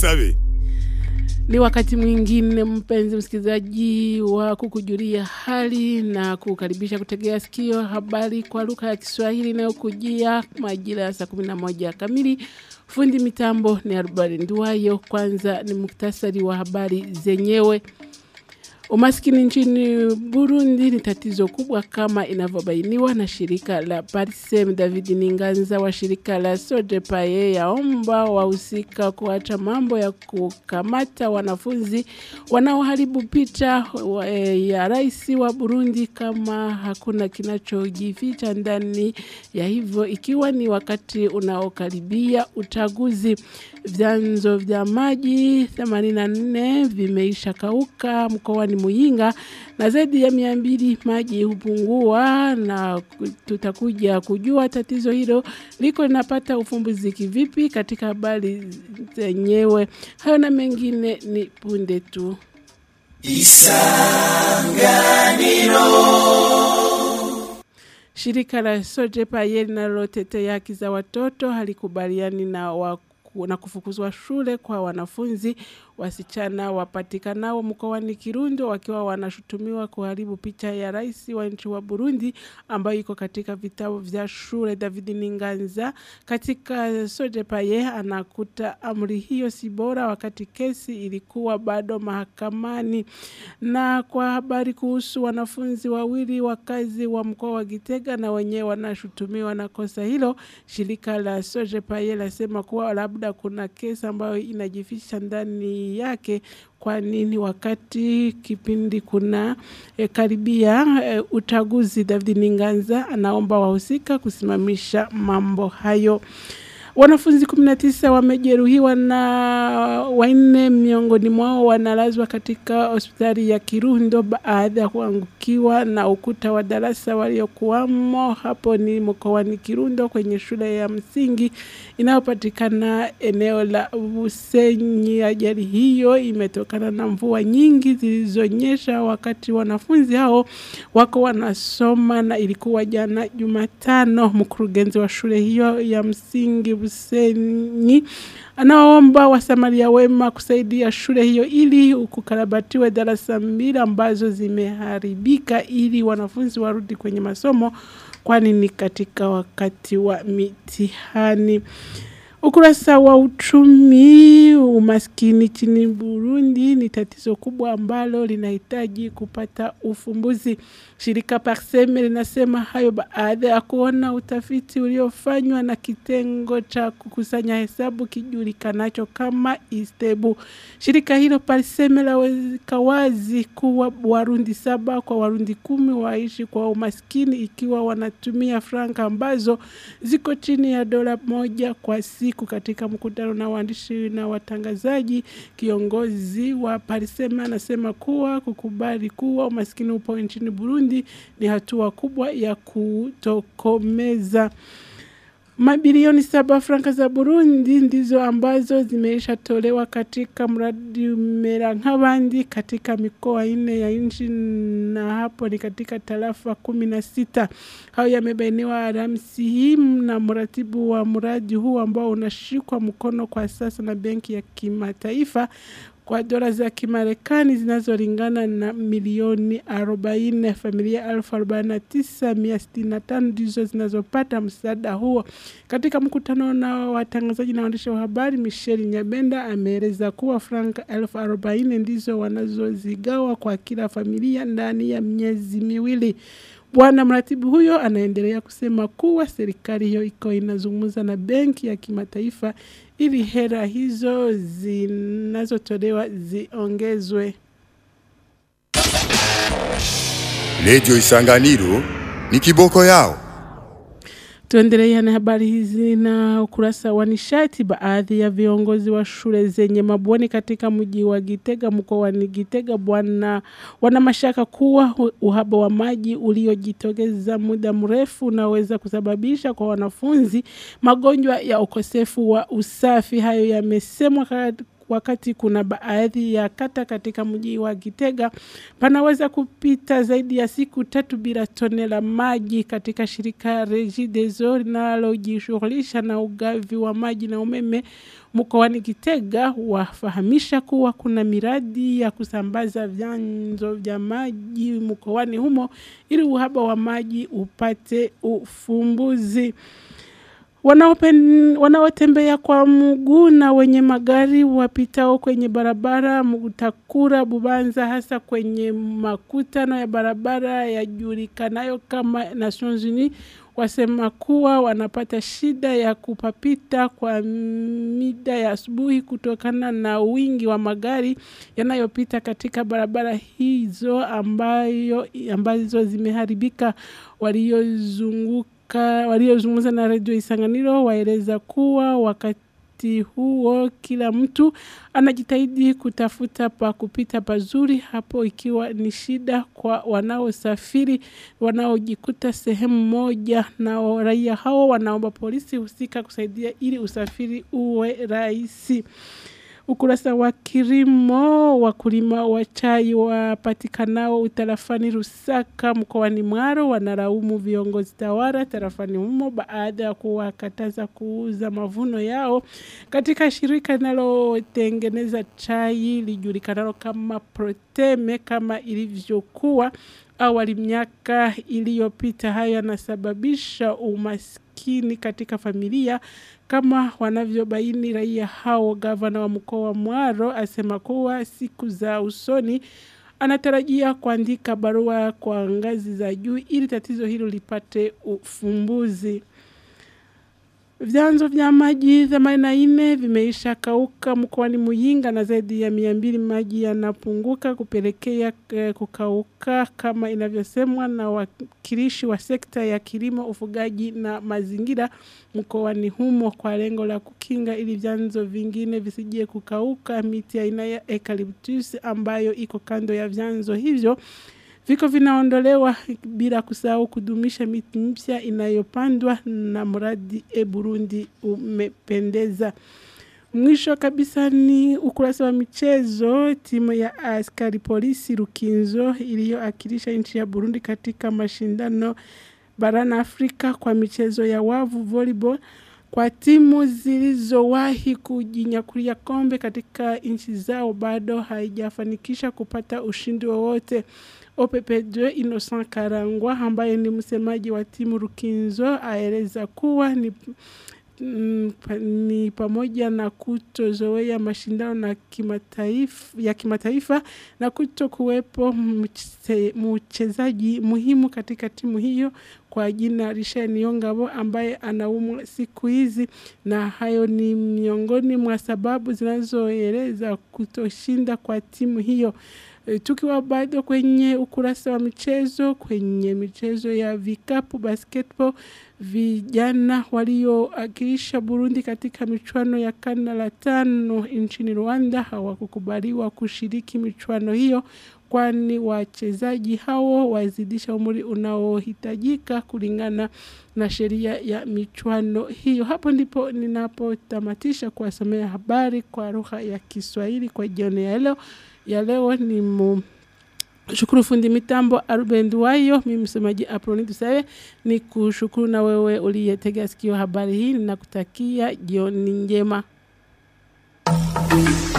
dusabe Ni wakati mwingine mpenzi msikilizaji wa kukujulia hali na kukaribisha kutegea sikio habari kwa lugha ya Kiswahili inayokujia majira ya saa 11 kamili. Fundi mitambo ni Arubari Nduwayo. Kwanza ni muktasari wa habari zenyewe. Umaskini nchini Burundi ni tatizo kubwa kama inavyobainiwa na shirika la Parsem. David Ninganza wa shirika la Sodepaye yaomba wahusika kuacha mambo ya kukamata wanafunzi wanaoharibu picha wa- eh, ya rais wa Burundi kama hakuna kinachojificha ndani ya hivyo, ikiwa ni wakati unaokaribia uchaguzi. Vyanzo vya maji 84 vimeisha kauka mkoani Muyinga na zaidi ya mia mbili maji hupungua, na ku- tutakuja kujua tatizo hilo liko linapata ufumbuzi kivipi katika habari zenyewe. Hayo na mengine ni punde tu. Shirika la Sojepaye linalotetea haki za watoto halikubaliani na wa na kufukuzwa shule kwa wanafunzi wasichana wapatikanao mkoani Kirundo wakiwa wanashutumiwa kuharibu picha ya rais wa nchi wa Burundi ambayo iko katika vitabu vya shule. David Ninganza katika Sojepaye anakuta amri hiyo si bora wakati kesi ilikuwa bado mahakamani. Na kwa habari kuhusu wanafunzi wawili wakazi wa mkoa wa Gitega na wenyewe wanashutumiwa na kosa hilo, shirika la Sojepaye lasema kuwa labda kuna kesi ambayo inajificha ndani yake. Kwa nini wakati kipindi kuna e, karibia e, uchaguzi? David Ninganza anaomba wahusika kusimamisha mambo hayo. Wanafunzi 19 wamejeruhiwa na wanne miongoni mwao wanalazwa katika hospitali ya Kirundo baada ya kuangukiwa na ukuta wa darasa waliokuwamo. Hapo ni mkoani Kirundo kwenye shule ya msingi inayopatikana eneo la Busenyi. Ajali hiyo imetokana na mvua nyingi zilizonyesha wakati wanafunzi hao wako wanasoma, na ilikuwa jana Jumatano. Mkurugenzi wa shule hiyo ya msingi Busenyi anaomba wasamaria wema kusaidia shule hiyo ili kukarabatiwe darasa mbili ambazo zimeharibika ili wanafunzi warudi kwenye masomo, kwani ni katika wakati wa mitihani. Ukurasa wa uchumi, umaskini nchini Burundi ni tatizo kubwa ambalo linahitaji kupata ufumbuzi. Shirika Parseme linasema hayo baada ya kuona utafiti uliofanywa na kitengo cha kukusanya hesabu kijulikanacho kama Istebu. Shirika hilo Parseme laweka wazi kuwa Warundi saba kwa Warundi kumi waishi kwa umaskini ikiwa wanatumia franka ambazo ziko chini ya dola moja kwa siku. Katika mkutano na waandishi na watangazaji, kiongozi wa Parisema anasema kuwa kukubali kuwa umaskini upo nchini Burundi ni hatua kubwa ya kutokomeza. Mabilioni saba franka za Burundi ndizo ambazo zimeishatolewa katika mradi Mera nk'abandi katika mikoa ine ya nchi na hapo ni katika tarafa kumi na sita. Hayo yamebainiwa Alhamisi hii na mratibu wa mradi huu ambao unashikwa mkono kwa sasa na Benki ya Kimataifa kwa dola za Kimarekani zinazolingana na milioni 40. Familia elfu arobaini na tisa mia sitini na tano ndizo zinazopata msaada huo. Katika mkutano na watangazaji na waandishi wa habari, Michel Nyabenda ameeleza kuwa franka elfu arobaini ndizo wanazozigawa kwa kila familia ndani ya miezi miwili. Bwana mratibu huyo anaendelea kusema kuwa serikali hiyo iko inazungumza na benki ya kimataifa ili hela hizo zinazotolewa ziongezwe. redio isanganiro ni kiboko yao Tuendelea na habari hizi na ukurasa wa nishati. Baadhi ya viongozi wa shule zenye mabweni katika mji wa Gitega mkoani Gitega bwana wana mashaka kuwa u- uhaba wa maji uliojitokeza muda mrefu unaweza kusababisha kwa wanafunzi magonjwa ya ukosefu wa usafi. Hayo yamesemwa ka- wakati kuna baadhi ya kata katika mji wa Gitega panaweza kupita zaidi ya siku tatu bila tone la maji. Katika shirika Regideso linalojishughulisha na ugavi wa maji na umeme mkoani Gitega wafahamisha kuwa kuna miradi ya kusambaza vyanzo vya maji mkoani humo ili uhaba wa maji upate ufumbuzi. Wanaopen, wanaotembea kwa mguu na wenye magari wapitao kwenye barabara Mutakura Bubanza hasa kwenye makutano ya barabara yajulikanayo kama Nations Unies wasema kuwa wanapata shida ya kupapita kwa mida ya asubuhi kutokana na wingi wa magari yanayopita katika barabara hizo ambayo ambazo zimeharibika waliozunguka waliozungumza na redio Isanganiro waeleza kuwa wakati huo kila mtu anajitahidi kutafuta pa kupita pazuri hapo ikiwa ni shida kwa wanaosafiri wanaojikuta sehemu moja na raia hao wanaomba polisi husika kusaidia ili usafiri uwe rahisi ukurasa wa kilimo wakulima wa chai wapatikanao utarafani Rusaka mkoani Mwaro wanalaumu viongozi tawala tarafani humo baada ya kuwakataza kuuza mavuno yao katika shirika linalotengeneza chai lijulikanalo kama Proteme kama ilivyokuwa awali miaka iliyopita. Hayo yanasababisha umaskini katika familia kama wanavyobaini raia hao. Gavana wa mkoa wa Mwaro asema kuwa siku za usoni anatarajia kuandika barua kwa ngazi za juu ili tatizo hilo lipate ufumbuzi. Vyanzo vya maji 84 vimeisha kauka mkoani Muyinga na zaidi ya mia mbili maji yanapunguka kupelekea eh, kukauka kama inavyosemwa na wakilishi wa sekta ya kilimo, ufugaji na mazingira mkoani humo kwa lengo la kukinga ili vyanzo vingine visije kukauka. Miti aina ya eucalyptus ambayo iko kando ya vyanzo hivyo viko vinaondolewa bila kusahau kudumisha miti mpya inayopandwa na mradi e Burundi umependeza. Mwisho kabisa ni ukurasa wa michezo. Timu ya askari polisi Rukinzo iliyoakilisha nchi ya Burundi katika mashindano barani Afrika kwa michezo ya wavu volleyball kwa timu zilizowahi kujinyakulia kombe katika nchi zao bado haijafanikisha kupata ushindi wowote. OPP2 Innocent Karangwa ambaye ni msemaji wa timu Rukinzo aeleza kuwa ni mm, pa- ni pamoja na kutozoea mashindano na kimataifa, ya kimataifa na kuto kuwepo mche- mchezaji muhimu katika timu hiyo kwa jina Richard Niyongabo ambaye anaumwa siku hizi, na hayo ni miongoni mwa sababu zinazoeleza kutoshinda kwa timu hiyo. E, tukiwa bado kwenye ukurasa wa michezo, kwenye michezo ya vikapu basketball, vijana walioakilisha Burundi katika michuano ya kanda la tano nchini Rwanda hawakukubaliwa kushiriki michuano hiyo kwani wachezaji hao wazidisha umri unaohitajika kulingana na sheria ya michuano hiyo. Hapo ndipo ninapotamatisha kuwasomea habari kwa lugha ya Kiswahili kwa jioni ya leo. Ya leo ni mu shukuru fundi mitambo Aruben Duwayo, mimi msemaji Aproni Tusawe, ni kushukuru na wewe uliyetega sikio habari hii, ninakutakia jioni njema.